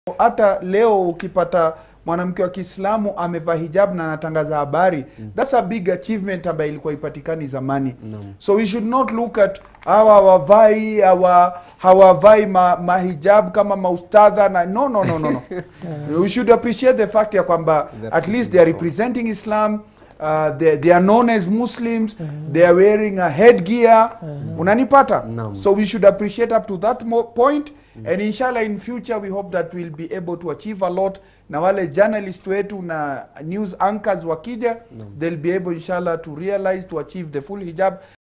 hata leo ukipata mwanamke wa Kiislamu amevaa hijab na anatangaza habari that's a big achievement ambayo ilikuwa ipatikani zamani Naam. so we should not look at hawa hawavai hawa hawavai ma, mahijab kama maustadha na no no no no no we should appreciate the fact ya kwamba They're at least they are representing Islam uh, they, they are known as Muslims they are wearing a headgear unanipata Naam. so we should appreciate up to that mo point and inshallah in future we hope that we'll be able to achieve a lot na wale journalist wetu na news anchors wakija they'll be able inshallah to realize to achieve the full hijab